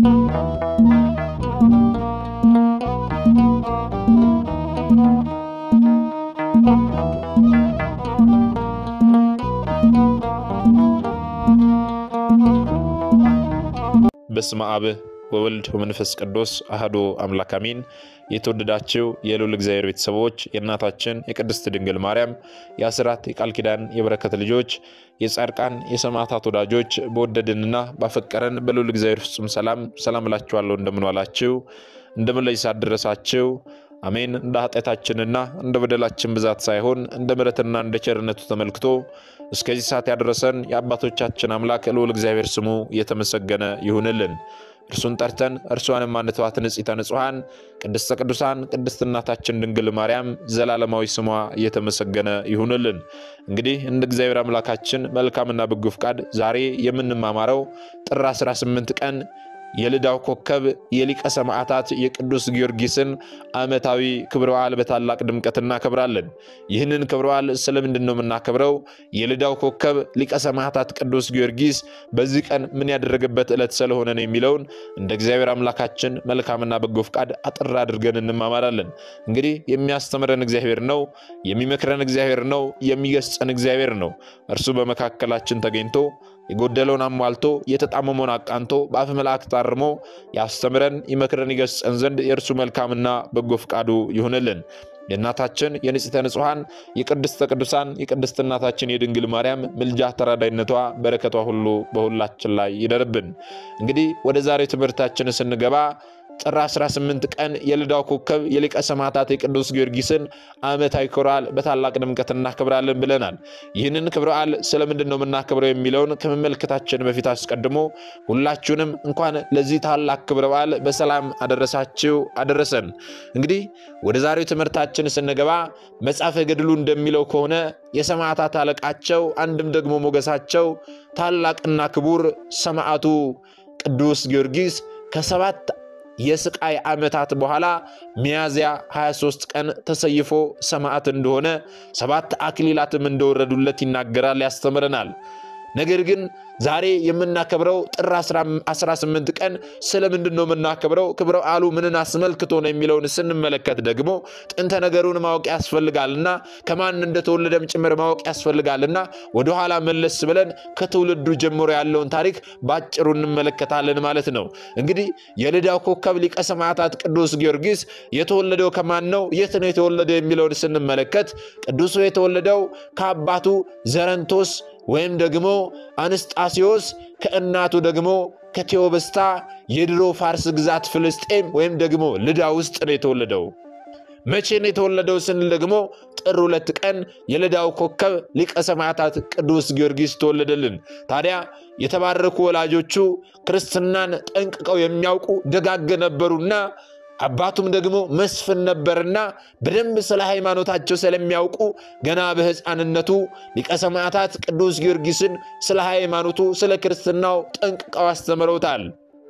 በስመ አብ ወወልድ ወመንፈስ ቅዱስ አህዶ አምላክ አሜን። የተወደዳችሁ የልዑል እግዚአብሔር ቤተሰቦች የእናታችን የቅድስት ድንግል ማርያም የአስራት የቃል ኪዳን የበረከት ልጆች የጻድቃን የሰማዕታት ወዳጆች በወደድንና ባፈቀረን በልዑል እግዚአብሔር ፍጹም ሰላም ሰላም እላችኋለሁ። እንደምን ዋላችሁ? እንደምን ለይሳ ደረሳችሁ? አሜን። እንደ ኃጢአታችንና እንደ በደላችን ብዛት ሳይሆን እንደ ምሕረትና እንደ ቸርነቱ ተመልክቶ እስከዚህ ሰዓት ያደረሰን የአባቶቻችን አምላክ ልዑል እግዚአብሔር ስሙ የተመሰገነ ይሁንልን። እርሱን ጠርተን እርሷንም ማንተዋት ንጽሕተ ንጹሐን ቅድስተ ቅዱሳን ቅድስት እናታችን ድንግል ማርያም ዘላለማዊ ስሟ እየተመሰገነ ይሁንልን። እንግዲህ እንደ እግዚአብሔር አምላካችን መልካምና በጎ ፍቃድ ዛሬ የምንማማረው ጥር 18 ቀን የልዳው ኮከብ የሊቀ ሰማዕታት የቅዱስ ጊዮርጊስን ዓመታዊ ክብረ በዓል በታላቅ ድምቀት እናከብራለን። ይህንን ክብረ በዓል ስለምንድን ነው የምናከብረው? የልዳው ኮከብ ሊቀ ሰማዕታት ቅዱስ ጊዮርጊስ በዚህ ቀን ምን ያደረገበት ዕለት ስለሆነ ነው የሚለውን እንደ እግዚአብሔር አምላካችን መልካምና በጎ ፍቃድ አጥር አድርገን እንማማራለን። እንግዲህ የሚያስተምረን እግዚአብሔር ነው፣ የሚመክረን እግዚአብሔር ነው፣ የሚገስጸን እግዚአብሔር ነው። እርሱ በመካከላችን ተገኝቶ የጎደለውን አሟልቶ የተጣመመውን አቃንቶ በአፈ መላእክት አርሞ ያስተምረን ይመክረን ይገስጸን ዘንድ የእርሱ መልካምና በጎ ፍቃዱ ይሁንልን። የእናታችን የንጽሕተ ንጹሐን የቅድስተ ቅዱሳን የቅድስት እናታችን የድንግል ማርያም ምልጃ ተራዳይነቷ በረከቷ ሁሉ በሁላችን ላይ ይደርብን። እንግዲህ ወደ ዛሬ ትምህርታችን ስንገባ ጥር 18 ቀን የልዳው ኮከብ የሊቀ ሰማዕታት የቅዱስ ጊዮርጊስን ዓመታዊ ክብረ በዓል በታላቅ ድምቀት እናከብራለን ብለናል። ይህንን ክብረ በዓል ስለምንድን ነው የምናከብረው የሚለውን ከመመልከታችን በፊት አስቀድሞ ሁላችሁንም እንኳን ለዚህ ታላቅ ክብረ በዓል በሰላም አደረሳችሁ አደረሰን። እንግዲህ ወደ ዛሬው ትምህርታችን ስንገባ መጽሐፈ ገድሉ እንደሚለው ከሆነ የሰማዕታት አለቃቸው አንድም ደግሞ ሞገሳቸው ታላቅና ክቡር ሰማዕቱ ቅዱስ ጊዮርጊስ ከሰባት የስቃይ ዓመታት በኋላ ሚያዝያ 23 ቀን ተሰይፎ ሰማዕት እንደሆነ ሰባት አክሊላትም እንደወረዱለት ይናገራል፣ ያስተምረናል። ነገር ግን ዛሬ የምናከብረው ጥር 18 ቀን ስለምንድን ነው የምናከብረው? ክብረ በዓሉ ምንን አስመልክቶ ነው የሚለውን ስንመለከት ደግሞ ጥንተ ነገሩን ማወቅ ያስፈልጋልና ከማን እንደተወለደም ጭምር ማወቅ ያስፈልጋልና ወደኋላ መለስ ብለን ከትውልዱ ጀምሮ ያለውን ታሪክ ባጭሩ እንመለከታለን ማለት ነው። እንግዲህ የልዳው ኮከብ ሊቀ ሰማዕታት ቅዱስ ጊዮርጊስ የተወለደው ከማን ነው? የት ነው የተወለደው የሚለውን ስንመለከት ቅዱሱ የተወለደው ከአባቱ ዘረንቶስ ወይም ደግሞ አንስጣሲዮስ ከእናቱ ደግሞ ከቴዎብስታ የድሮ ፋርስ ግዛት ፍልስጤም ወይም ደግሞ ልዳ ውስጥ ነው የተወለደው። መቼ ነው የተወለደው ስንል ደግሞ ጥር ሁለት ቀን የልዳው ኮከብ ሊቀ ሰማዕታት ቅዱስ ጊዮርጊስ ተወለደልን። ታዲያ የተባረኩ ወላጆቹ ክርስትናን ጠንቅቀው የሚያውቁ ደጋግ ነበሩና አባቱም ደግሞ መስፍን ነበርና በደንብ ስለ ሃይማኖታቸው ስለሚያውቁ ገና በሕፃንነቱ ሊቀ ሰማዕታት ቅዱስ ጊዮርጊስን ስለ ሃይማኖቱ ስለ ክርስትናው ጠንቅቀው አስተምረውታል።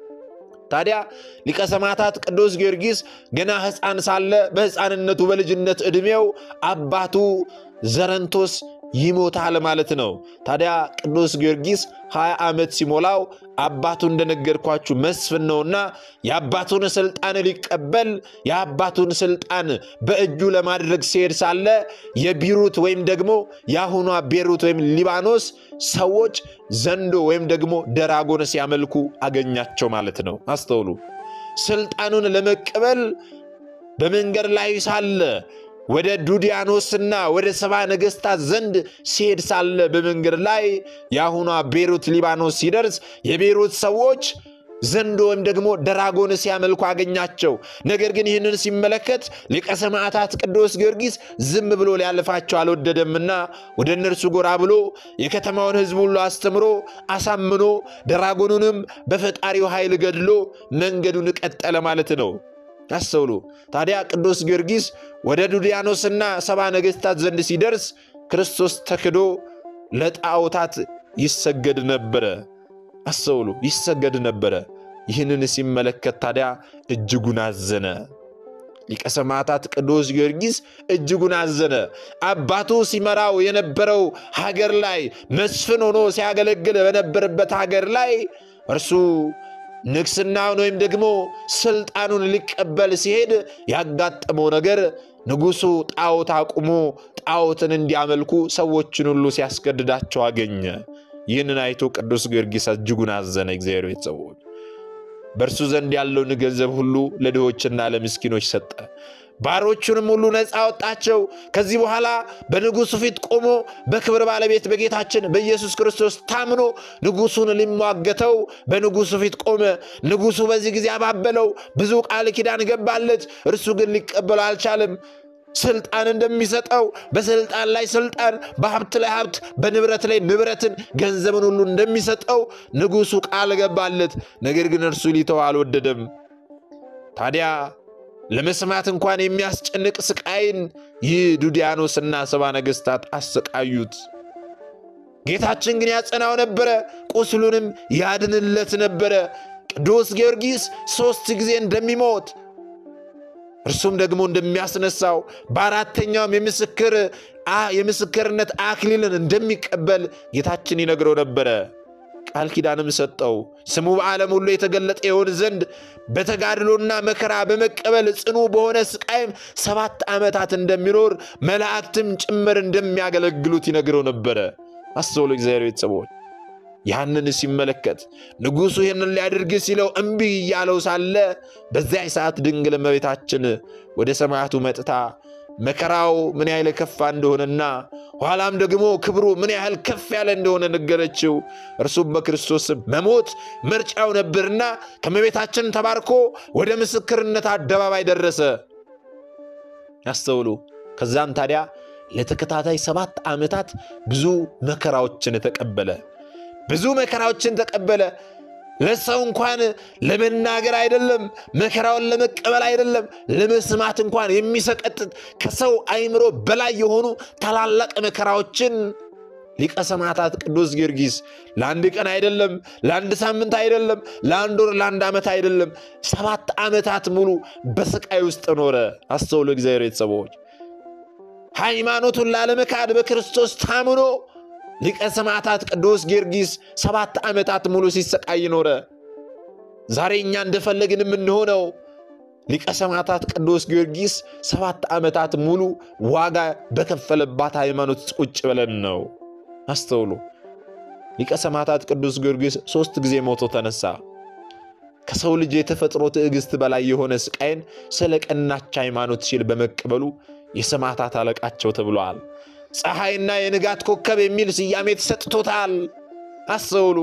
ታዲያ ሊቀ ሰማዕታት ቅዱስ ጊዮርጊስ ገና ሕፃን ሳለ በሕፃንነቱ በልጅነት ዕድሜው አባቱ ዘረንቶስ ይሞታል ማለት ነው። ታዲያ ቅዱስ ጊዮርጊስ 20 ዓመት ሲሞላው አባቱ እንደነገርኳችሁ መስፍን ነውና የአባቱን ስልጣን ሊቀበል የአባቱን ስልጣን በእጁ ለማድረግ ሲሄድ ሳለ የቢሩት ወይም ደግሞ የአሁኗ ቤሩት ወይም ሊባኖስ ሰዎች ዘንዶ ወይም ደግሞ ደራጎን ሲያመልኩ አገኛቸው ማለት ነው። አስተውሉ። ስልጣኑን ለመቀበል በመንገድ ላይ ሳለ ወደ ዱዲያኖስና ወደ ሰባ ነገሥታት ዘንድ ሲሄድ ሳለ በመንገድ ላይ የአሁኗ ቤሩት ሊባኖስ ሲደርስ የቤሩት ሰዎች ዘንዶ ወይም ደግሞ ደራጎን ሲያመልኩ አገኛቸው። ነገር ግን ይህንን ሲመለከት ሊቀ ሰማዕታት ቅዱስ ጊዮርጊስ ዝም ብሎ ሊያልፋቸው አልወደደምና ወደ እነርሱ ጎራ ብሎ የከተማውን ሕዝብ ሁሉ አስተምሮ አሳምኖ ደራጎኑንም በፈጣሪው ኃይል ገድሎ መንገዱን ቀጠለ ማለት ነው። አስተውሉ። ታዲያ ቅዱስ ጊዮርጊስ ወደ ዱድያኖስና ሰባ ነገሥታት ዘንድ ሲደርስ ክርስቶስ ተክዶ ለጣዖታት ይሰገድ ነበረ። አስተውሉ፣ ይሰገድ ነበረ። ይህንን ሲመለከት ታዲያ እጅጉን አዘነ። ሊቀ ሰማዕታት ቅዱስ ጊዮርጊስ እጅጉን አዘነ። አባቱ ሲመራው የነበረው ሀገር ላይ መስፍን ሆኖ ሲያገለግል በነበረበት ሀገር ላይ እርሱ ንግስናውን ወይም ደግሞ ስልጣኑን ሊቀበል ሲሄድ ያጋጠመው ነገር ንጉሱ ጣዖት አቁሞ ጣዖትን እንዲያመልኩ ሰዎችን ሁሉ ሲያስገድዳቸው አገኘ። ይህንን አይቶ ቅዱስ ጊዮርጊስ እጅጉን አዘነ። እግዚአብሔር ቤተሰቦች በእርሱ ዘንድ ያለውን ገንዘብ ሁሉ ለድሆችና ለምስኪኖች ሰጠ። ባሮቹንም ሁሉ ነፃ አወጣቸው። ከዚህ በኋላ በንጉሱ ፊት ቆሞ በክብር ባለቤት በጌታችን በኢየሱስ ክርስቶስ ታምኖ ንጉሱን ሊሟገተው በንጉሱ ፊት ቆመ። ንጉሱ በዚህ ጊዜ አባበለው፣ ብዙ ቃል ኪዳን ገባለት። እርሱ ግን ሊቀበለው አልቻለም። ስልጣን እንደሚሰጠው በስልጣን ላይ ስልጣን፣ በሀብት ላይ ሀብት፣ በንብረት ላይ ንብረትን፣ ገንዘብን ሁሉ እንደሚሰጠው ንጉሱ ቃል ገባለት። ነገር ግን እርሱ ሊተው አልወደደም። ታዲያ ለመስማት እንኳን የሚያስጨንቅ ስቃይን ይህ ዱዲያኖስና ሰባ ነገሥታት አሰቃዩት። ጌታችን ግን ያጸናው ነበረ፣ ቁስሉንም ያድንለት ነበረ። ቅዱስ ጊዮርጊስ ሦስት ጊዜ እንደሚሞት እርሱም ደግሞ እንደሚያስነሳው በአራተኛውም የምስክር የምስክርነት አክሊልን እንደሚቀበል ጌታችን ይነግረው ነበረ። ቃል ኪዳንም ሰጠው። ስሙ በዓለም ሁሉ የተገለጠ የሆን ዘንድ በተጋድሎና መከራ በመቀበል ጽኑ በሆነ ስቃይም ሰባት ዓመታት እንደሚኖር መላእክትም ጭምር እንደሚያገለግሉት ይነግረው ነበረ። አስተውሉ እግዚአብሔር ቤተሰቦች። ያንን ሲመለከት ንጉሡ ይህንን ሊያደርግ ሲለው እምቢ እያለው ሳለ በዚያ ሰዓት ድንግል እመቤታችን ወደ ሰማያቱ መጥታ መከራው ምን ያህል ከፋ እንደሆነና ኋላም ደግሞ ክብሩ ምን ያህል ከፍ ያለ እንደሆነ ነገረችው። እርሱም በክርስቶስ መሞት ምርጫው ነበርና ከእመቤታችን ተባርኮ ወደ ምስክርነት አደባባይ ደረሰ። ያስተውሉ። ከዛም ታዲያ ለተከታታይ ሰባት ዓመታት ብዙ መከራዎችን ተቀበለ። ብዙ መከራዎችን ተቀበለ። ለሰው እንኳን ለመናገር አይደለም፣ መከራውን ለመቀበል አይደለም፣ ለመስማት እንኳን የሚሰቀጥጥ ከሰው አእምሮ በላይ የሆኑ ታላላቅ መከራዎችን ሊቀ ሰማዕታት ቅዱስ ጊዮርጊስ ለአንድ ቀን አይደለም፣ ለአንድ ሳምንት አይደለም፣ ለአንድ ወር፣ ለአንድ ዓመት አይደለም፣ ሰባት ዓመታት ሙሉ በስቃይ ውስጥ ኖረ። አስተውሎ እግዚአብሔር ቤተሰቦች ሃይማኖቱን ላለመካድ በክርስቶስ ታምኖ ሊቀ ሰማዕታት ቅዱስ ጊዮርጊስ ሰባት ዓመታት ሙሉ ሲሰቃይ ኖረ። ዛሬ እኛ እንደፈለግን የምንሆነው ሊቀ ሰማዕታት ቅዱስ ጊዮርጊስ ሰባት ዓመታት ሙሉ ዋጋ በከፈለባት ሃይማኖት ቁጭ ብለን ነው። አስተውሉ። ሊቀ ሰማዕታት ቅዱስ ጊዮርጊስ ሦስት ጊዜ ሞቶ ተነሳ። ከሰው ልጅ የተፈጥሮ ትዕግሥት በላይ የሆነ ስቃይን ስለ ቀናች ሃይማኖት ሲል በመቀበሉ የሰማዕታት አለቃቸው ተብሏል። ፀሐይና የንጋት ኮከብ የሚል ስያሜ ተሰጥቶታል። አስተውሉ።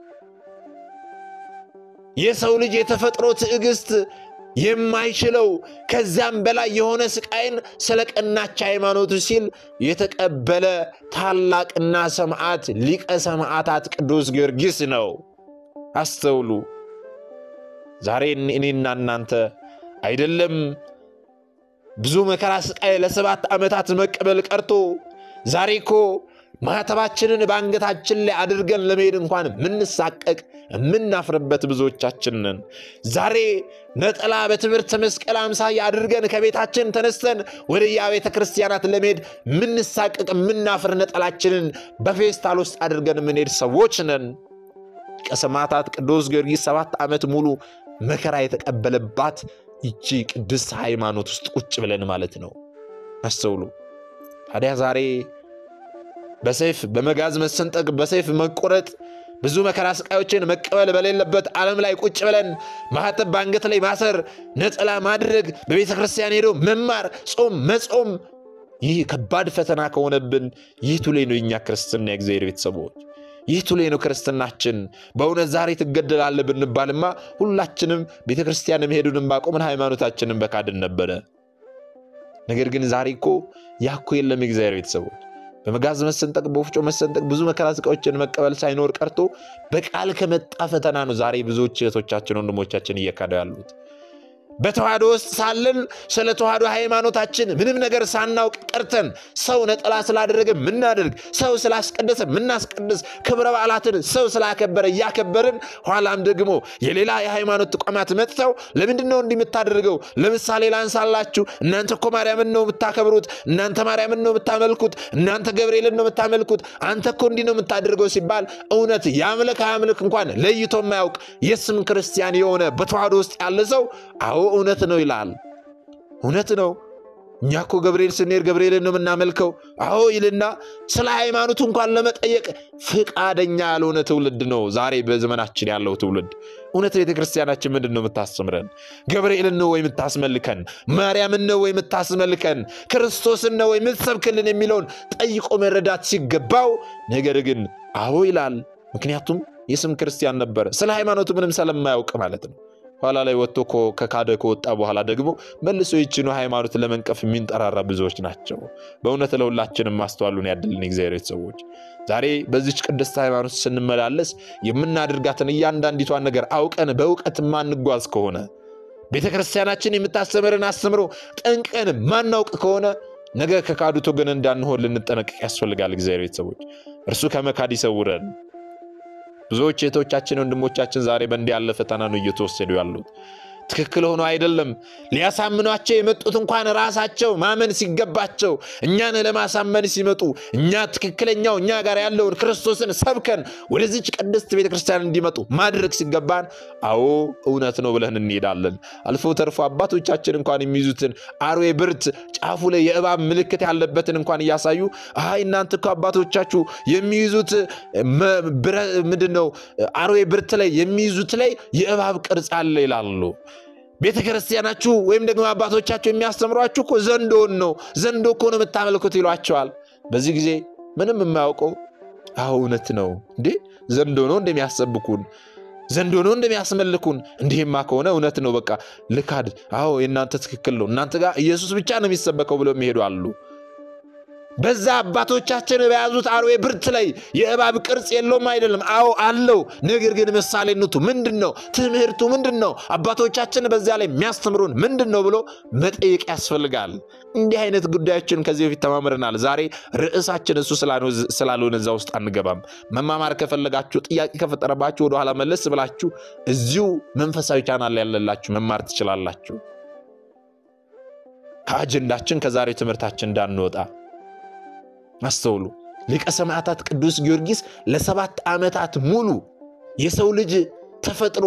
የሰው ልጅ የተፈጥሮ ትዕግሥት የማይችለው ከዚያም በላይ የሆነ ስቃይን ስለ ቀናች ሃይማኖቱ ሲል የተቀበለ ታላቅና ሰማዕት ሊቀ ሰማዕታት ቅዱስ ጊዮርጊስ ነው። አስተውሉ። ዛሬ እኔና እናንተ አይደለም ብዙ መከራ ስቃይ ለሰባት ዓመታት መቀበል ቀርቶ ዛሬ እኮ ማኅተባችንን በአንገታችን ላይ አድርገን ለመሄድ እንኳን የምንሳቀቅ የምናፍርበት ብዙዎቻችን ነን። ዛሬ ነጠላ በትምህርት መስቀል አምሳያ አድርገን ከቤታችን ተነስተን ወደ የቤተ ክርስቲያናት ለመሄድ የምንሳቀቅ የምናፍር ነጠላችንን በፌስታል ውስጥ አድርገን የምንሄድ ሰዎች ነን። ሊቀ ሰማዕታት ቅዱስ ጊዮርጊስ ሰባት ዓመት ሙሉ መከራ የተቀበለባት ይቺ ቅድስት ሃይማኖት ውስጥ ቁጭ ብለን ማለት ነው። አስተውሉ። ታዲያ ዛሬ በሰይፍ በመጋዝ መሰንጠቅ፣ በሰይፍ መቆረጥ፣ ብዙ መከራ ስቃዮችን መቀበል በሌለበት ዓለም ላይ ቁጭ ብለን ማኅተብ በአንገት ላይ ማሰር፣ ነጠላ ማድረግ፣ በቤተ ክርስቲያን ሄዶ መማር፣ ጾም መጾም፣ ይህ ከባድ ፈተና ከሆነብን ይህ ቱሌ ነው የኛ ክርስትና የእግዚአብሔር ቤተሰቦች ይህ ቱሌ ነው ክርስትናችን። በእውነት ዛሬ ትገደላለህ ብንባልማ ሁላችንም ቤተ ክርስቲያን መሄዱንም ባቆምን ሃይማኖታችንን በካድን ነበረ። ነገር ግን ዛሬ እኮ ያኮ የለም። የእግዚአብሔር ቤተሰቦች በመጋዝ መሰንጠቅ፣ በወፍጮ መሰንጠቅ፣ ብዙ መከራ ስቃዮችን መቀበል ሳይኖር ቀርቶ በቃል ከመጣ ፈተና ነው ዛሬ ብዙዎች እህቶቻችን ወንድሞቻችን እየካደው ያሉት። በተዋህዶ ውስጥ ሳለን ስለ ተዋህዶ ሃይማኖታችን ምንም ነገር ሳናውቅ ቀርተን ሰው ነጠላ ስላደረገ ምናደርግ፣ ሰው ስላስቀደሰ ምናስቀድስ፣ ክብረ በዓላትን ሰው ስላከበረ እያከበርን ኋላም ደግሞ የሌላ የሃይማኖት ተቋማት መጥተው ለምንድን ነው እንዲህ የምታደርገው? ለምሳሌ ላንሳላችሁ። እናንተ እኮ ማርያምን ነው የምታከብሩት፣ እናንተ ማርያምን ነው የምታመልኩት፣ እናንተ ገብርኤልን ነው የምታመልኩት፣ አንተ እኮ እንዲህ ነው የምታደርገው ሲባል እውነት ያምልክ አያምልክ እንኳን ለይቶ የማያውቅ የስም ክርስቲያን የሆነ በተዋህዶ ውስጥ ያለ ሰው አዎ እውነት ነው ይላል። እውነት ነው። እኛ እኮ ገብርኤል ስንሄድ ገብርኤልን ነው የምናመልከው። አዎ ይልና ስለ ሃይማኖቱ እንኳን ለመጠየቅ ፍቃደኛ ያልሆነ ትውልድ ነው ዛሬ በዘመናችን ያለው ትውልድ። እውነት ቤተ ክርስቲያናችን ምንድን ነው የምታስተምረን? ገብርኤልን ነው ወይ የምታስመልከን? ማርያምን ነው ወይ የምታስመልከን? ክርስቶስን ነው ወይ የምትሰብክልን? የሚለውን ጠይቆ መረዳት ሲገባው፣ ነገር ግን አዎ ይላል። ምክንያቱም የስም ክርስቲያን ነበረ። ስለ ሃይማኖቱ ምንም ስለማያውቅ ማለት ነው። ኋላ ላይ ወጥቶ ከካደ ከወጣ በኋላ ደግሞ መልሶ ይችኑ ሃይማኖት ለመንቀፍ የሚንጠራራ ብዙዎች ናቸው። በእውነት ለሁላችንም ማስተዋሉን ያድልን እግዚአብሔር ቤተሰቦች። ዛሬ በዚች ቅድስት ሃይማኖት ስንመላለስ የምናደርጋትን እያንዳንዲቷን ነገር አውቀን በእውቀት ማንጓዝ ከሆነ ቤተ ክርስቲያናችን የምታስተምርን አስተምሮ ጠንቀን ማናውቅ ከሆነ ነገ ከካዱት ወገን እንዳንሆን ልንጠነቀቅ ያስፈልጋል። እግዚአብሔር ቤተሰቦች እርሱ ከመካድ ይሰውረን። ብዙዎች እህቶቻችን ወንድሞቻችን ዛሬ በእንዲህ ያለ ፈተና ነው እየተወሰዱ ያሉት። ትክክል ሆኖ አይደለም። ሊያሳምኗቸው የመጡት እንኳን ራሳቸው ማመን ሲገባቸው እኛን ለማሳመን ሲመጡ እኛ ትክክለኛው እኛ ጋር ያለውን ክርስቶስን ሰብከን ወደዚች ቅድስት ቤተክርስቲያን እንዲመጡ ማድረግ ሲገባን፣ አዎ እውነት ነው ብለን እንሄዳለን። አልፎ ተርፎ አባቶቻችን እንኳን የሚይዙትን አርዌ ብርት ጫፉ ላይ የእባብ ምልክት ያለበትን እንኳን እያሳዩ አይ እናንተ እኮ አባቶቻችሁ የሚይዙት ምንድን ነው አርዌ ብርት ላይ የሚይዙት ላይ የእባብ ቅርጽ አለ ይላሉ። ቤተ ክርስቲያናችሁ ወይም ደግሞ አባቶቻችሁ የሚያስተምሯችሁ እኮ ዘንዶን ነው፣ ዘንዶ እኮ ነው የምታመልኩት ይሏቸዋል። በዚህ ጊዜ ምንም የማያውቀው አዎ እውነት ነው እንዴ ዘንዶ ነው እንደሚያሰብኩን ዘንዶ ነው እንደሚያስመልኩን። እንዲህማ ከሆነ እውነት ነው በቃ ልካድ። አዎ የእናንተ ትክክል ነው፣ እናንተ ጋር ኢየሱስ ብቻ ነው የሚሰበከው ብለው የሚሄዱ አሉ። በዛ አባቶቻችን በያዙት አርዌ ብርት ላይ የእባብ ቅርጽ የለውም አይደለም። አዎ አለው። ነገር ግን ምሳሌነቱ ምንድን ነው? ትምህርቱ ምንድን ነው? አባቶቻችን በዚያ ላይ የሚያስተምሩን ምንድን ነው ብሎ መጠየቅ ያስፈልጋል። እንዲህ አይነት ጉዳዮችን ከዚህ በፊት ተማምረናል። ዛሬ ርዕሳችን እሱ ስላልሆነ እዛ ውስጥ አንገባም። መማማር ከፈለጋችሁ ጥያቄ ከፈጠረባችሁ ወደኋላ መለስ ብላችሁ እዚሁ መንፈሳዊ ቻናል ላይ ያለላችሁ መማር ትችላላችሁ። ከአጀንዳችን ከዛሬ ትምህርታችን እንዳንወጣ አስተውሉ። ሊቀ ሰማዕታት ቅዱስ ጊዮርጊስ ለሰባት ዓመታት ሙሉ የሰው ልጅ ተፈጥሮ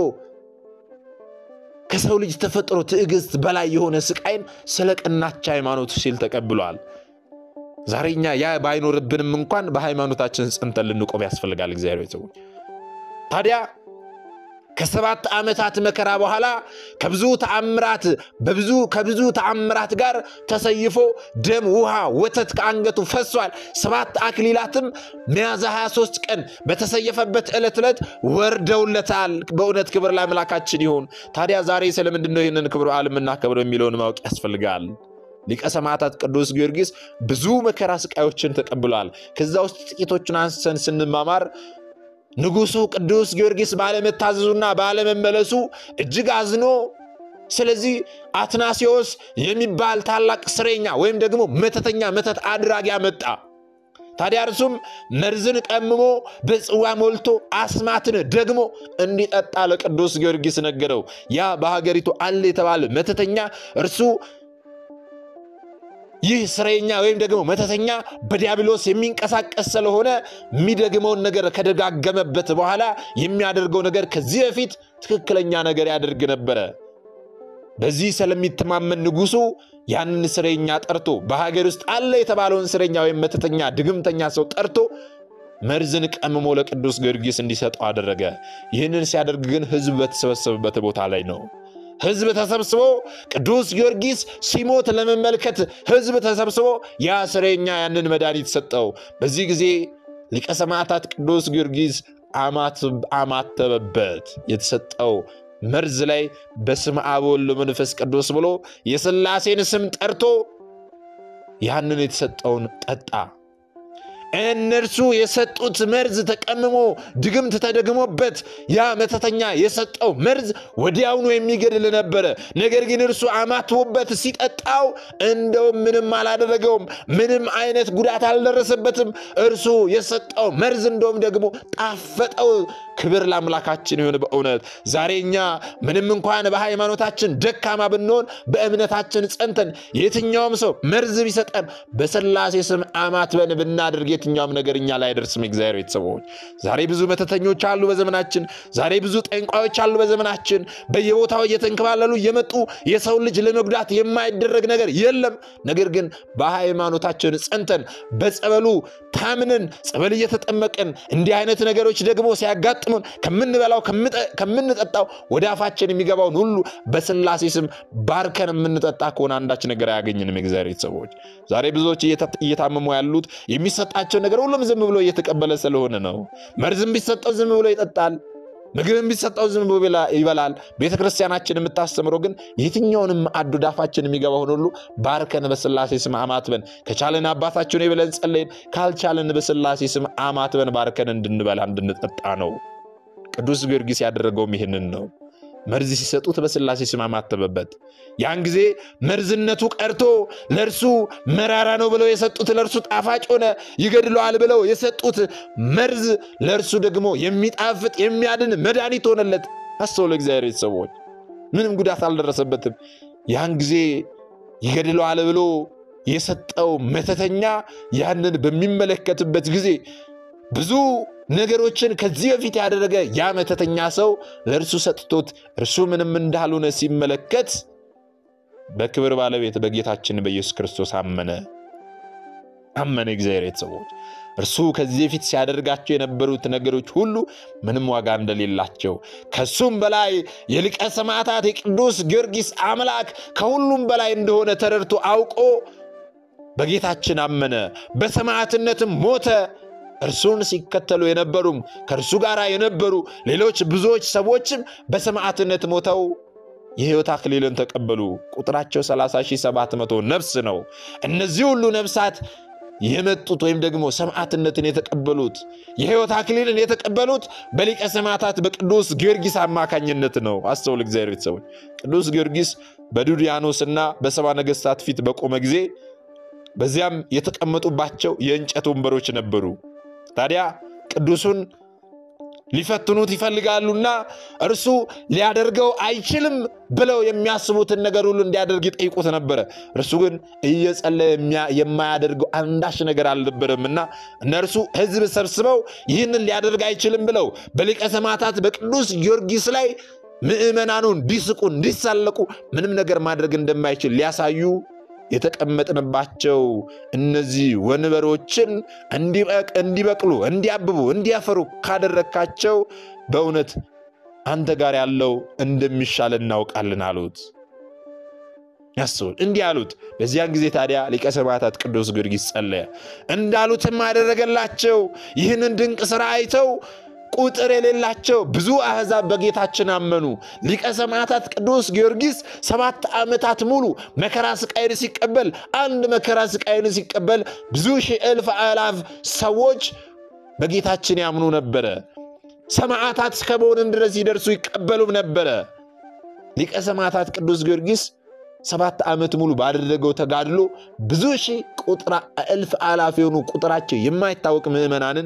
ከሰው ልጅ ተፈጥሮ ትዕግስት በላይ የሆነ ስቃይን ስለ ቀናች ሃይማኖቱ ሲል ተቀብሏል። ዛሬ እኛ ያ ባይኖርብንም እንኳን በሃይማኖታችን ጸንተን ልንቆም ያስፈልጋል። እግዚአብሔር ቤተሰቦች ታዲያ ከሰባት ዓመታት መከራ በኋላ ከብዙ ተአምራት በብዙ ከብዙ ተአምራት ጋር ተሰይፎ ደም፣ ውሃ፣ ወተት ከአንገቱ ፈሷል። ሰባት አክሊላትም ሚያዝያ 23 ቀን በተሰየፈበት ዕለት ዕለት ወርደውለታል። በእውነት ክብር ለአምላካችን ይሁን። ታዲያ ዛሬ ስለምንድን ነው ይህንን ክብረ በዓል የምናከብረው የሚለውን ማወቅ ያስፈልጋል። ሊቀ ሰማዕታት ቅዱስ ጊዮርጊስ ብዙ መከራ ስቃዮችን ተቀብሏል። ከዛ ውስጥ ጥቂቶቹን አንስተን ስንማማር ንጉሡ ቅዱስ ጊዮርጊስ ባለመታዘዙና ባለመመለሱ እጅግ አዝኖ፣ ስለዚህ አትናሲዎስ የሚባል ታላቅ ስሬኛ ወይም ደግሞ መተተኛ መተት አድራጊ አመጣ። ታዲያ እርሱም መርዝን ቀምሞ በጽዋ ሞልቶ አስማትን ደግሞ እንዲጠጣ ለቅዱስ ጊዮርጊስ ነገረው። ያ በሀገሪቱ አለ የተባለ መተተኛ እርሱ ይህ ስረኛ ወይም ደግሞ መተተኛ በዲያብሎስ የሚንቀሳቀስ ስለሆነ የሚደግመውን ነገር ከደጋገመበት በኋላ የሚያደርገው ነገር ከዚህ በፊት ትክክለኛ ነገር ያደርግ ነበረ። በዚህ ስለሚተማመን ንጉሡ ያንን ስረኛ ጠርቶ በሀገር ውስጥ አለ የተባለውን ስረኛ ወይም መተተኛ ድግምተኛ ሰው ጠርቶ መርዝን ቀምሞ ለቅዱስ ጊዮርጊስ እንዲሰጠው አደረገ። ይህንን ሲያደርግ ግን ሕዝብ በተሰበሰበበት ቦታ ላይ ነው። ሕዝብ ተሰብስቦ ቅዱስ ጊዮርጊስ ሲሞት ለመመልከት ሕዝብ ተሰብስቦ ያ ስረኛ ያንን መድኃኒት ሰጠው። በዚህ ጊዜ ሊቀ ሰማዕታት ቅዱስ ጊዮርጊስ አማተበበት። የተሰጠው መርዝ ላይ በስመ አብ ወወልድ ወመንፈስ ቅዱስ ብሎ የሥላሴን ስም ጠርቶ ያንን የተሰጠውን ጠጣ። እነርሱ የሰጡት መርዝ ተቀምሞ ድግምት ተደግሞበት ያ መተተኛ የሰጠው መርዝ ወዲያውኑ የሚገድል ነበረ። ነገር ግን እርሱ አማትቦበት ሲጠጣው እንደውም ምንም አላደረገውም። ምንም አይነት ጉዳት አልደረሰበትም። እርሱ የሰጠው መርዝ እንደውም ደግሞ ጣፈጠው። ክብር ለአምላካችን ይሁን። በእውነት ዛሬ እኛ ምንም እንኳን በሃይማኖታችን ደካማ ብንሆን በእምነታችን ጸንተን የትኛውም ሰው መርዝ ቢሰጠን በሥላሴ ስም አማትበን ብናደርግ የትኛውም ነገር እኛ ላይ አይደርስም። እግዚአብሔር ቤተሰቦች ዛሬ ብዙ መተተኞች አሉ በዘመናችን። ዛሬ ብዙ ጠንቋዮች አሉ በዘመናችን። በየቦታው እየተንከባለሉ እየመጡ የሰው ልጅ ለመጉዳት የማይደረግ ነገር የለም። ነገር ግን በሃይማኖታችን ጸንተን በጸበሉ ታምነን ጸበል እየተጠመቅን እንዲህ አይነት ነገሮች ደግሞ ሲያጋጥሙን ከምንበላው ከምንጠጣው ወደ አፋችን የሚገባውን ሁሉ በሥላሴ ስም ባርከን የምንጠጣ ከሆነ አንዳች ነገር አያገኝንም። የእግዚአብሔር ቤተሰቦች ዛሬ ብዙዎች እየታመሙ ያሉት የሚሰጣቸው ነገር ሁሉም ዝም ብሎ እየተቀበለ ስለሆነ ነው። መርዝም ቢሰጠው ዝም ብሎ ይጠጣል። ምግብም ቢሰጠው ዝም ብሎ ይበላል። ቤተ ክርስቲያናችን የምታስተምረው ግን የትኛውንም ማዕድ ወደ አፋችን የሚገባውን ሁሉ ባርከን በሥላሴ ስም አማትበን ከቻለን አባታችን ብለን ጸለይን፣ ካልቻለን በሥላሴ ስም አማትበን ባርከን እንድንበላ እንድንጠጣ ነው። ቅዱስ ጊዮርጊስ ያደረገውም ይህንን ነው። መርዝ ሲሰጡት በሥላሴ ስም አማተበበት። ያን ጊዜ መርዝነቱ ቀርቶ ለእርሱ መራራ ነው ብለው የሰጡት ለእርሱ ጣፋጭ ሆነ። ይገድለዋል ብለው የሰጡት መርዝ ለእርሱ ደግሞ የሚጣፍጥ የሚያድን መድኃኒት ሆነለት። አስተውሎ እግዚአብሔር ቤተሰቦች ምንም ጉዳት አልደረሰበትም። ያን ጊዜ ይገድለዋል ብሎ የሰጠው መተተኛ ያንን በሚመለከትበት ጊዜ ብዙ ነገሮችን ከዚህ በፊት ያደረገ ያ መተተኛ ሰው ለእርሱ ሰጥቶት እርሱ ምንም እንዳልሆነ ሲመለከት በክብር ባለቤት በጌታችን በኢየሱስ ክርስቶስ አመነ አመነ። እግዚአብሔር ቤተሰቦች እርሱ ከዚህ በፊት ሲያደርጋቸው የነበሩት ነገሮች ሁሉ ምንም ዋጋ እንደሌላቸው ከሱም በላይ የሊቀ ሰማዕታት የቅዱስ ጊዮርጊስ አምላክ ከሁሉም በላይ እንደሆነ ተረድቶ አውቆ በጌታችን አመነ፣ በሰማዕትነትም ሞተ። እርሱን ሲከተሉ የነበሩም ከእርሱ ጋር የነበሩ ሌሎች ብዙዎች ሰዎችም በሰማዕትነት ሞተው የሕይወት አክሊልን ተቀበሉ። ቁጥራቸው 30700 ነፍስ ነው። እነዚህ ሁሉ ነፍሳት የመጡት ወይም ደግሞ ሰማዕትነትን የተቀበሉት የሕይወት አክሊልን የተቀበሉት በሊቀ ሰማዕታት በቅዱስ ጊዮርጊስ አማካኝነት ነው። አስተውል እግዚአብሔር ቤተሰቦች። ቅዱስ ጊዮርጊስ በዱድያኖስና በሰባ ነገሥታት ፊት በቆመ ጊዜ በዚያም የተቀመጡባቸው የእንጨት ወንበሮች ነበሩ። ታዲያ ቅዱሱን ሊፈትኑት ይፈልጋሉና እርሱ ሊያደርገው አይችልም ብለው የሚያስቡትን ነገር ሁሉ እንዲያደርግ ይጠይቁት ነበረ። እርሱ ግን እየጸለየ የማያደርገው አንዳች ነገር አልነበረምና እነርሱ ሕዝብ ሰብስበው ይህንን ሊያደርግ አይችልም ብለው በሊቀ ሰማዕታት በቅዱስ ጊዮርጊስ ላይ ምዕመናኑ እንዲስቁ፣ እንዲሳለቁ ምንም ነገር ማድረግ እንደማይችል ሊያሳዩ የተቀመጥንባቸው እነዚህ ወንበሮችን እንዲበቅሉ፣ እንዲያብቡ፣ እንዲያፈሩ ካደረግካቸው በእውነት አንተ ጋር ያለው እንደሚሻል እናውቃለን አሉት። ያስቡን እንዲህ አሉት። በዚያን ጊዜ ታዲያ ሊቀ ሰማዕታት ቅዱስ ጊዮርጊስ ጸለየ፣ እንዳሉትም አደረገላቸው። ይህንን ድንቅ ሥራ አይተው ቁጥር የሌላቸው ብዙ አሕዛብ በጌታችን አመኑ። ሊቀ ሰማዕታት ቅዱስ ጊዮርጊስ ሰባት ዓመታት ሙሉ መከራ ስቃይን ሲቀበል አንድ መከራ ስቃይን ሲቀበል ብዙ ሺህ እልፍ አላፍ ሰዎች በጌታችን ያምኑ ነበረ። ሰማዕታት እስከ መሆንም ድረስ ይደርሱ ይቀበሉም ነበረ። ሊቀ ሰማዕታት ቅዱስ ጊዮርጊስ ሰባት ዓመት ሙሉ ባደረገው ተጋድሎ ብዙ ሺህ ቁጥራ እልፍ አላፍ የሆኑ ቁጥራቸው የማይታወቅ ምዕመናንን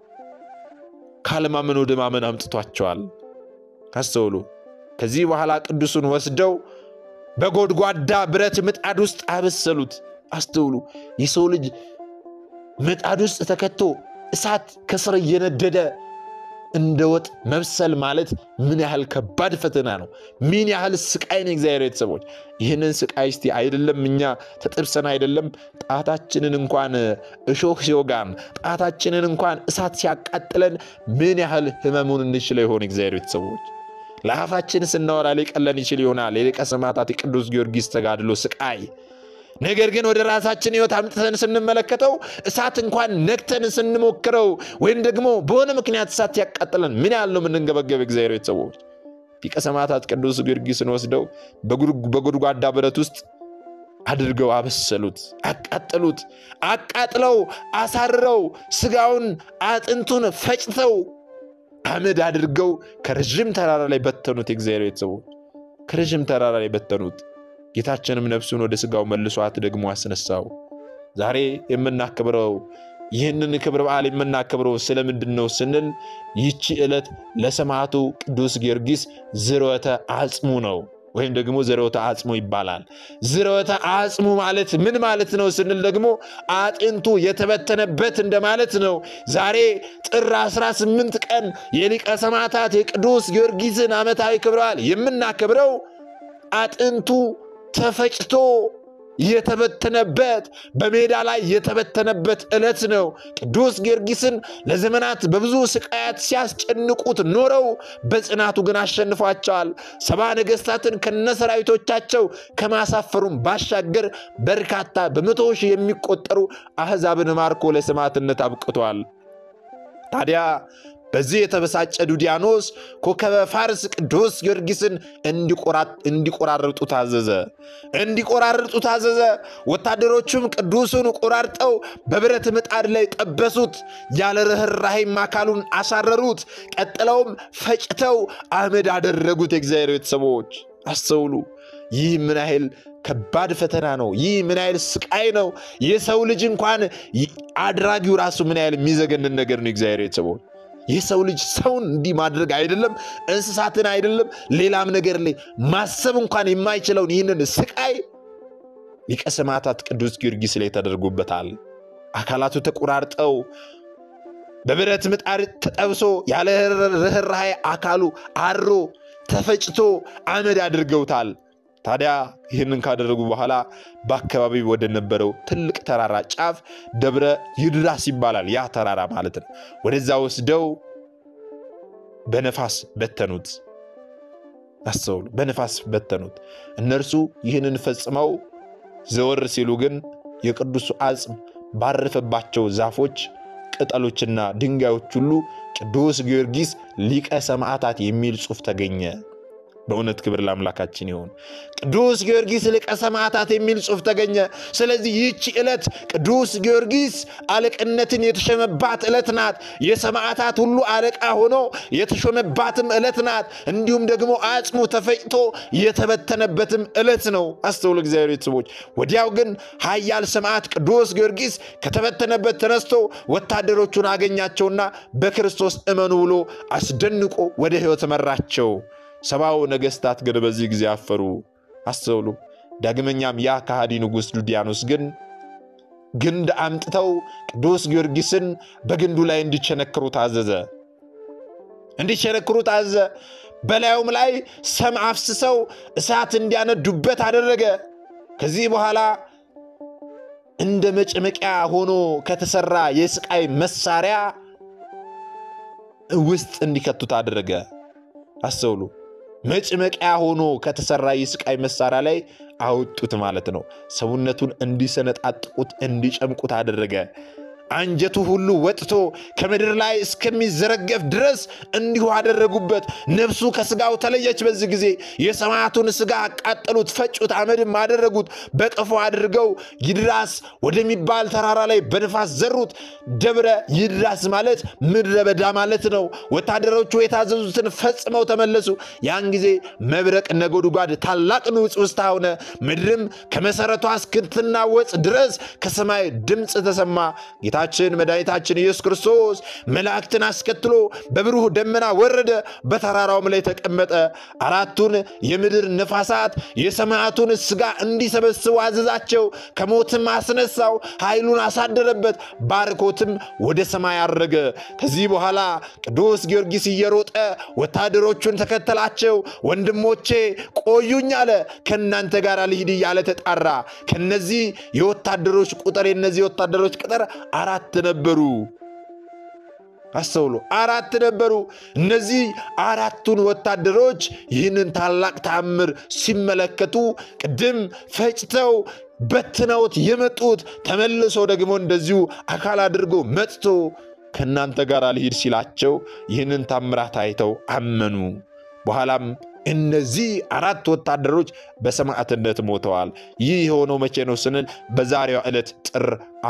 ካለማመን ወደ ማመን አምጥቷቸዋል። አስተውሉ። ከዚህ በኋላ ቅዱሱን ወስደው በጎድጓዳ ብረት ምጣድ ውስጥ አበሰሉት። አስተውሉ። የሰው ልጅ ምጣድ ውስጥ ተከቶ እሳት ከስር እየነደደ እንደ ወጥ መብሰል ማለት ምን ያህል ከባድ ፈተና ነው! ምን ያህል ስቃይ ነው! እግዚአብሔር ቤተሰቦች ይህንን ስቃይ እስቲ አይደለም እኛ ተጥብሰን አይደለም ጣታችንን እንኳን እሾህ ሲወጋን ጣታችንን እንኳን እሳት ሲያቃጥለን ምን ያህል ህመሙን እንችለው ይሆን? እግዚአብሔር ቤተሰቦች ለአፋችን ስናወራ ሊቀለን ይችል ይሆናል የሊቀ ሰማዕታት የቅዱስ ጊዮርጊስ ተጋድሎ ስቃይ ነገር ግን ወደ ራሳችን ህይወት አምጥተን ስንመለከተው እሳት እንኳን ነክተን ስንሞክረው ወይም ደግሞ በሆነ ምክንያት እሳት ያቃጥለን ምን ያህል ነው የምንንገበገብ? እግዚአብሔር ቤተሰቦች ሊቀ ሰማዕታት ቅዱስ ጊዮርጊስን ወስደው በጎድጓዳ ብረት ውስጥ አድርገው አበሰሉት፣ አቃጠሉት። አቃጥለው አሳርረው ስጋውን አጥንቱን ፈጭተው አመድ አድርገው ከረዥም ተራራ ላይ በተኑት። የእግዚአብሔር ቤተሰቦች ከረዥም ተራራ ላይ በተኑት። ጌታችንም ነፍሱን ወደ ስጋው መልሷት ደግሞ አስነሳው። ዛሬ የምናከብረው ይህንን ክብረ በዓል የምናከብረው ስለምንድን ነው ስንል ይቺ ዕለት ለሰማዕቱ ቅዱስ ጊዮርጊስ ዝርወተ አጽሙ ነው ወይም ደግሞ ዝርወተ አጽሙ ይባላል። ዝርወተ አጽሙ ማለት ምን ማለት ነው ስንል ደግሞ አጥንቱ የተበተነበት እንደማለት ነው። ዛሬ ጥር 18 ቀን የሊቀ ሰማዕታት የቅዱስ ጊዮርጊስን ዓመታዊ ክብረ በዓል የምናከብረው አጥንቱ ተፈጭቶ የተበተነበት በሜዳ ላይ የተበተነበት ዕለት ነው። ቅዱስ ጊዮርጊስን ለዘመናት በብዙ ስቃያት ሲያስጨንቁት ኖረው በጽናቱ ግን አሸንፏቸዋል። ሰባ ነገሥታትን ከነሰራዊቶቻቸው ከማሳፈሩም ባሻገር በርካታ በመቶ ሺህ የሚቆጠሩ አሕዛብን ማርኮ ለሰማዕትነት አብቅቷል። ታዲያ በዚህ የተበሳጨ ዱዲያኖስ ኮከበ ፋርስ ቅዱስ ጊዮርጊስን እንዲቆራርጡ ታዘዘ እንዲቆራርጡ ታዘዘ። ወታደሮቹም ቅዱሱን ቆራርጠው በብረት ምጣድ ላይ ጠበሱት። ያለ ርኅራኄም አካሉን አሳረሩት። ቀጥለውም ፈጭተው አመድ አደረጉት። የእግዚአብሔር ቤተሰቦች አስተውሉ። ይህ ምን ያህል ከባድ ፈተና ነው! ይህ ምን ያህል ስቃይ ነው! የሰው ልጅ እንኳን አድራጊው ራሱ ምን ያህል የሚዘገንን ነገር ነው። የእግዚአብሔር ቤተሰቦች የሰው ልጅ ሰውን እንዲህ ማድረግ አይደለም እንስሳትን አይደለም ሌላም ነገር ላይ ማሰብ እንኳን የማይችለውን ይህንን ስቃይ ሊቀ ሰማዕታት ቅዱስ ጊዮርጊስ ላይ ተደርጎበታል። አካላቱ ተቆራርጠው በብረት ምጣድ ተጠብሶ ያለ ርኅራኄ አካሉ አሮ ተፈጭቶ አመድ አድርገውታል። ታዲያ ይህንን ካደረጉ በኋላ በአካባቢ ወደ ነበረው ትልቅ ተራራ ጫፍ ደብረ ይድራስ ይባላል። ያ ተራራ ማለት ነው። ወደዛ ወስደው በነፋስ በተኑት። አስተውሉ፣ በነፋስ በተኑት። እነርሱ ይህንን ፈጽመው ዘወር ሲሉ ግን የቅዱሱ አጽም ባረፈባቸው ዛፎች፣ ቅጠሎችና ድንጋዮች ሁሉ ቅዱስ ጊዮርጊስ ሊቀ ሰማዕታት የሚል ጽሑፍ ተገኘ። በእውነት ክብር ለአምላካችን ይሁን። ቅዱስ ጊዮርጊስ ሊቀ ሰማዕታት የሚል ጽሑፍ ተገኘ። ስለዚህ ይህቺ ዕለት ቅዱስ ጊዮርጊስ አለቅነትን የተሾመባት ዕለት ናት። የሰማዕታት ሁሉ አለቃ ሆኖ የተሾመባትም ዕለት ናት። እንዲሁም ደግሞ አጽሙ ተፈጭቶ የተበተነበትም ዕለት ነው። አስተውሉ እግዚአብሔር ቤተሰቦች። ወዲያው ግን ኃያል ሰማዕት ቅዱስ ጊዮርጊስ ከተበተነበት ተነስቶ ወታደሮቹን አገኛቸውና በክርስቶስ እመኑ ብሎ አስደንቆ ወደ ሕይወት መራቸው። ሰባው ነገሥታት ግን በዚህ ጊዜ አፈሩ። አስተውሉ። ዳግመኛም ያ ከሃዲ ንጉሥ ዱዲያኖስ ግን ግንድ አምጥተው ቅዱስ ጊዮርጊስን በግንዱ ላይ እንዲቸነክሩ ታዘዘ። እንዲቸነክሩ ታዘዘ። በላዩም ላይ ሰም አፍስሰው እሳት እንዲያነዱበት አደረገ። ከዚህ በኋላ እንደ መጭመቂያ ሆኖ ከተሰራ የስቃይ መሳሪያ ውስጥ እንዲከቱት አደረገ። አስተውሉ። መጭመቂያ ሆኖ ከተሰራ የስቃይ መሳሪያ ላይ አወጡት ማለት ነው። ሰውነቱን እንዲሰነጣጥቁት እንዲጨምቁት አደረገ። አንጀቱ ሁሉ ወጥቶ ከምድር ላይ እስከሚዘረገፍ ድረስ እንዲሁ አደረጉበት። ነፍሱ ከስጋው ተለየች። በዚህ ጊዜ የሰማዕቱን ስጋ አቃጠሉት፣ ፈጩት፣ አመድም አደረጉት። በቀፎ አድርገው ይድራስ ወደሚባል ተራራ ላይ በንፋስ ዘሩት። ደብረ ይድራስ ማለት ምድረ በዳ ማለት ነው። ወታደሮቹ የታዘዙትን ፈጽመው ተመለሱ። ያን ጊዜ መብረቅ ነጎድጓድ፣ ታላቅ ንውጽውጽታ ሆነ። ምድርም ከመሰረቷ እስክትናወጽ ድረስ ከሰማይ ድምፅ ተሰማ። ጌታችን መድኃኒታችን ኢየሱስ ክርስቶስ መላእክትን አስከትሎ በብሩህ ደመና ወረደ፣ በተራራውም ላይ ተቀመጠ። አራቱን የምድር ነፋሳት የሰማዕቱን ሥጋ እንዲሰበስቡ አዘዛቸው። ከሞትም አስነሳው፣ ኃይሉን አሳደረበት፣ ባርኮትም ወደ ሰማይ አረገ። ከዚህ በኋላ ቅዱስ ጊዮርጊስ እየሮጠ ወታደሮቹን ተከተላቸው። ወንድሞቼ ቆዩኝ አለ። ከእናንተ ጋር ልሂድ እያለ ተጣራ። ከነዚህ የወታደሮች ቁጥር የነዚህ የወታደሮች ቁጥር አራት ነበሩ። አስተውሎ አራት ነበሩ። እነዚህ አራቱን ወታደሮች ይህንን ታላቅ ተአምር ሲመለከቱ ቅድም ፈጭተው በትነውት የመጡት ተመልሶ ደግሞ እንደዚሁ አካል አድርጎ መጥቶ ከእናንተ ጋር ልሂድ ሲላቸው ይህንን ታምራት አይተው አመኑ። በኋላም እነዚህ አራት ወታደሮች በሰማዕትነት ሞተዋል። ይህ የሆነው መቼ ነው ስንል በዛሬዋ ዕለት ጥር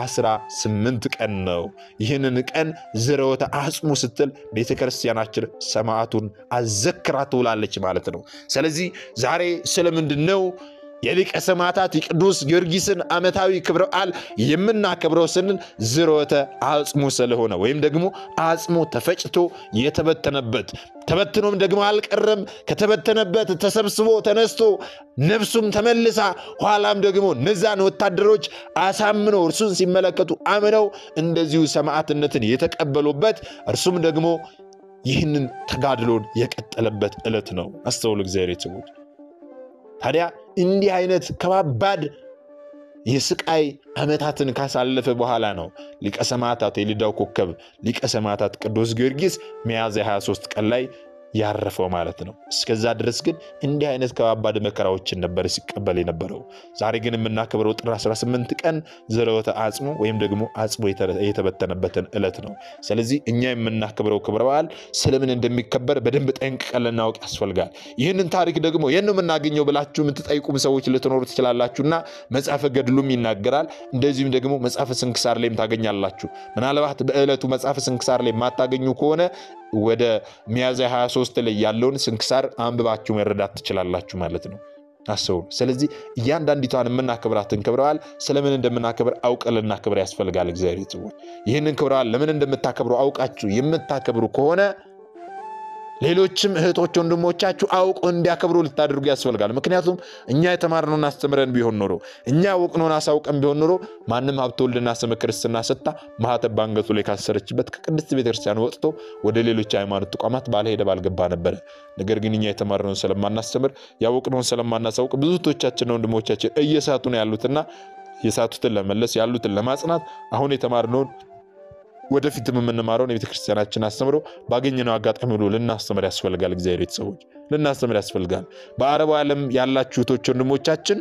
18 ቀን ነው። ይህንን ቀን ዝርወተ አጽሙ ስትል ቤተ ክርስቲያናችን ሰማዕቱን አዘክራ ትውላለች ማለት ነው። ስለዚህ ዛሬ ስለምንድን ነው የሊቀ ሰማዕታት የቅዱስ ጊዮርጊስን ዓመታዊ ክብረ በዓል የምናከብረው ስንል ዝርወተ አጽሙ ስለሆነ ወይም ደግሞ አጽሙ ተፈጭቶ የተበተነበት ተበትኖም ደግሞ አልቀረም። ከተበተነበት ተሰብስቦ ተነስቶ ነፍሱም ተመልሳ ኋላም ደግሞ እነዛን ወታደሮች አሳምነው እርሱን ሲመለከቱ አምነው እንደዚሁ ሰማዕትነትን የተቀበሉበት እርሱም ደግሞ ይህንን ተጋድሎን የቀጠለበት ዕለት ነው። አስተውሉ እግዚአብሔር ሰዎች። ታዲያ እንዲህ አይነት ከባባድ የስቃይ ዓመታትን ካሳለፈ በኋላ ነው ሊቀ ሰማዕታት የልዳው ኮከብ ሊቀ ሰማዕታት ቅዱስ ጊዮርጊስ ሚያዝያ 23 ቀን ላይ ያረፈው ማለት ነው። እስከዛ ድረስ ግን እንዲህ አይነት ከባባድ መከራዎችን ነበር ሲቀበል የነበረው። ዛሬ ግን የምናከብረው ጥር 18 ቀን ዝርወተ አጽሙ ወይም ደግሞ አጽሙ የተበተነበትን ዕለት ነው። ስለዚህ እኛ የምናከብረው ክብረ በዓል ስለምን እንደሚከበር በደንብ ጠንቅቀን ልናውቅ ያስፈልጋል። ይህንን ታሪክ ደግሞ የት ነው የምናገኘው ብላችሁ የምትጠይቁም ሰዎች ልትኖሩ ትችላላችሁና መጽሐፈ ገድሉም ይናገራል። እንደዚሁም ደግሞ መጽሐፈ ስንክሳር ላይም ታገኛላችሁ። ምናልባት በዕለቱ መጽሐፈ ስንክሳር ላይ የማታገኙ ከሆነ ወደ ሚያዝያ 23 ላይ ያለውን ስንክሳር አንብባችሁ መረዳት ትችላላችሁ ማለት ነው። አስቡ። ስለዚህ እያንዳንዲቷን የምናከብራትን ክብረ በዓል ስለምን እንደምናከብር አውቀን ልናከብር ያስፈልጋል። እግዚአብሔር ሰዎች ይህንን ክብረ በዓል ለምን እንደምታከብሩ አውቃችሁ የምታከብሩ ከሆነ ሌሎችም እህቶች ወንድሞቻችሁ አውቆ እንዲያከብሩ ልታደርጉ ያስፈልጋል። ምክንያቱም እኛ የተማርነውን አስተምረን ቢሆን ኖሮ እኛ ያወቅነውን አሳውቀን ቢሆን ኖሮ ማንም ሀብተ ወልድና ስመ ክርስትና ሰጥታ ማኅተብ በአንገቱ ላይ ካሰረችበት ከቅድስት ቤተክርስቲያን ወጥቶ ወደ ሌሎች ሃይማኖት ተቋማት ባልሄደ ባልገባ ነበረ። ነገር ግን እኛ የተማርነውን ስለማናስተምር ያወቅነውን ስለማናሳውቅ ብዙ እህቶቻችንና ወንድሞቻችን እየሳቱ ነው ያሉትና የሳቱትን ለመለስ ያሉትን ለማጽናት አሁን የተማርነውን ወደፊትም የምንማረውን የቤተ ክርስቲያናችን አስተምሮ ባገኘነው አጋጣሚ ሁሉ ልናስተምር ያስፈልጋል። እግዚአብሔር ቤተሰቦች ልናስተምር ያስፈልጋል። በአረቡ ዓለም ያላችሁ እህቶች ወንድሞቻችን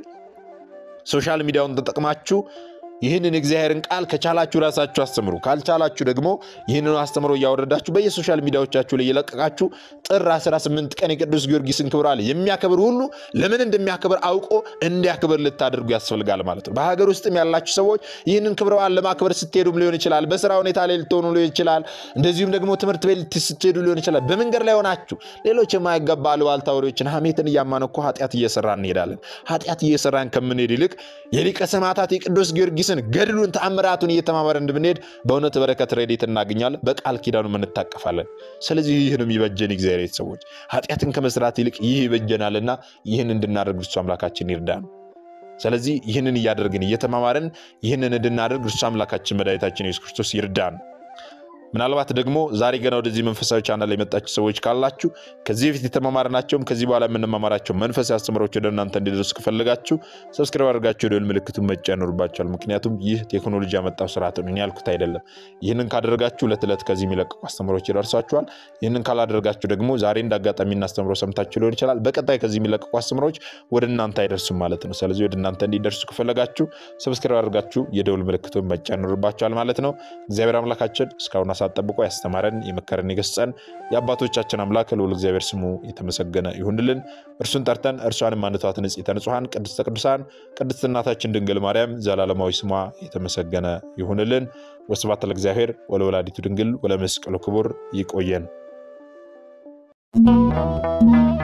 ሶሻል ሚዲያውን ተጠቅማችሁ ይህንን የእግዚአብሔርን ቃል ከቻላችሁ ራሳችሁ አስተምሩ። ካልቻላችሁ ደግሞ ይህንን አስተምሮ እያወረዳችሁ በየሶሻል ሚዲያዎቻችሁ ላይ እየለቀቃችሁ ጥር 18 ቀን የቅዱስ ጊዮርጊስን ክብረ በዓል የሚያከብር ሁሉ ለምን እንደሚያከብር አውቆ እንዲያክብር ልታደርጉ ያስፈልጋል ማለት ነው። በሀገር ውስጥም ያላችሁ ሰዎች ይህንን ክብረ በዓል ለማክበር ስትሄዱም ሊሆን ይችላል፣ በስራ ሁኔታ ላይ ልትሆኑ ሊሆን ይችላል፣ እንደዚሁም ደግሞ ትምህርት ቤት ስትሄዱ ሊሆን ይችላል። በመንገድ ላይ ሆናችሁ ሌሎች የማይገባ አሉባልታ ወሬዎችን፣ ሐሜትን እያማነኮ ኃጢአት እየሰራን እንሄዳለን። ኃጢአት እየሰራን ከምንሄድ ይልቅ የሊቀ ሰማዕታት የቅዱስ ጊዮርጊስን ገድሉን ተአምራቱን እየተማመረ እንድንሄድ በእውነት በረከት ረድኤት እናገኛለን። በቃል ኪዳኑ እንታቀፋለን። ስለዚህ ይህ ነው የሚበጀን እግዚአብሔር ቤተሰቦች፣ ኃጢአትን ከመስራት ይልቅ ይህ ይበጀናልና ይህን እንድናደርግ እርሱ አምላካችን ይርዳን። ስለዚህ ይህንን እያደረግን እየተማማርን ይህንን እንድናደርግ እርሱ አምላካችን መድኃኒታችን ኢየሱስ ክርስቶስ ይርዳን። ምናልባት ደግሞ ዛሬ ገና ወደዚህ መንፈሳዊ ቻናል ላይ የመጣችሁ ሰዎች ካላችሁ ከዚህ በፊት የተማማርናቸውም ከዚህ በኋላ የምንማማራቸው መንፈሳዊ አስተምሮች ወደ እናንተ እንዲደርሱ ከፈለጋችሁ ሰብስክራይብ አድርጋችሁ ደወል ምልክቱን መጫን ይኖርባችኋል። ምክንያቱም ይህ ቴክኖሎጂ ያመጣው ስርዓት ነው፣ እኔ ያልኩት አይደለም። ይህንን ካደረጋችሁ ዕለት ዕለት ከዚህ የሚለቀቁ አስተምሮች ይደርሷችኋል። ይህንን ካላደረጋችሁ ደግሞ ዛሬ እንደ አጋጣሚ እናስተምሮ ሰምታችሁ ሊሆን ይችላል፣ በቀጣይ ከዚህ የሚለቀቁ አስተምሮች ወደ እናንተ አይደርሱም ማለት ነው። ስለዚህ ወደ እናንተ እንዲደርሱ ከፈለጋችሁ ሰብስክራይብ አድርጋችሁ የደውል ምልክቱን መጫን ይኖርባችኋል ማለት ነው። እግዚአብሔር አምላካችን እስካሁን ጠብቆ ያስተማረን የመከረን የገሰጸን የአባቶቻችን አምላክ ልዑል እግዚአብሔር ስሙ የተመሰገነ ይሁንልን። እርሱን ጠርተን እርሷንም አንተዋት ንጽሕተ ንጹሐን ቅድስተ ቅዱሳን ቅድስት እናታችን ድንግል ማርያም ዘላለማዊ ስሟ የተመሰገነ ይሁንልን። ወስብሐት ለእግዚአብሔር ወለወላዲቱ ድንግል ወለመስቀሉ ክቡር። ይቆየን።